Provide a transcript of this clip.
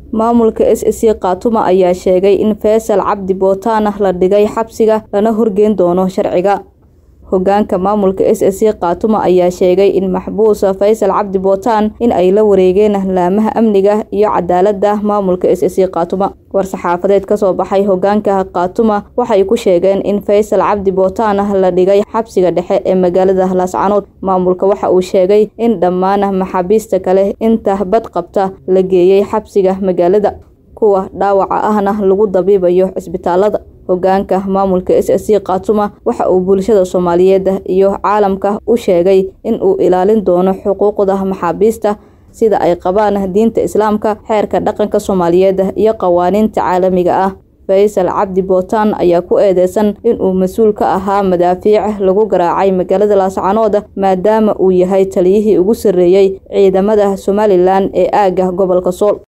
maamulka s c khaatuma ayaa sheegay in faysal cabdi bootaan la dhigay xabsiga lana horgeyn doono sharciga hogaanka maamulka s c khaatuma ayaa sheegay in maxbuus faysal cabdi bootaan in ay la wareegeen laamaha amniga iyo cadaalada maamulka s c khaatuma war-saxaafadeed kasoo baxay hogaanka khaatuma waxay ku sheegeen in faysal cabdi bootaan la dhigay xabsiga dhexe ee magaalada laascanood maamulka waxa uu sheegay in dhammaan maxaabiista kale inta bad qabta la geeyey xabsiga magaalada kuwa dhaawaca ahna lagu dabiibayo cisbitaalada hogaanka maamulka s c khaatuma waxa uu bulshada soomaaliyeed iyo caalamka u sheegay in uu ilaalin doono xuquuqda maxaabiista sida ay qabaan diinta islaamka xeerka dhaqanka soomaaliyeed iyo qawaaniinta caalamiga ah faysal cabdi bootaan ayaa ku eedeysan inuu mas-uul ka ahaa madaafiic lagu garaacay magaalada laascanood maadaama uu yahay taliyihii ugu sarreeyey ciidamada somalilan ee aagga gobolka sool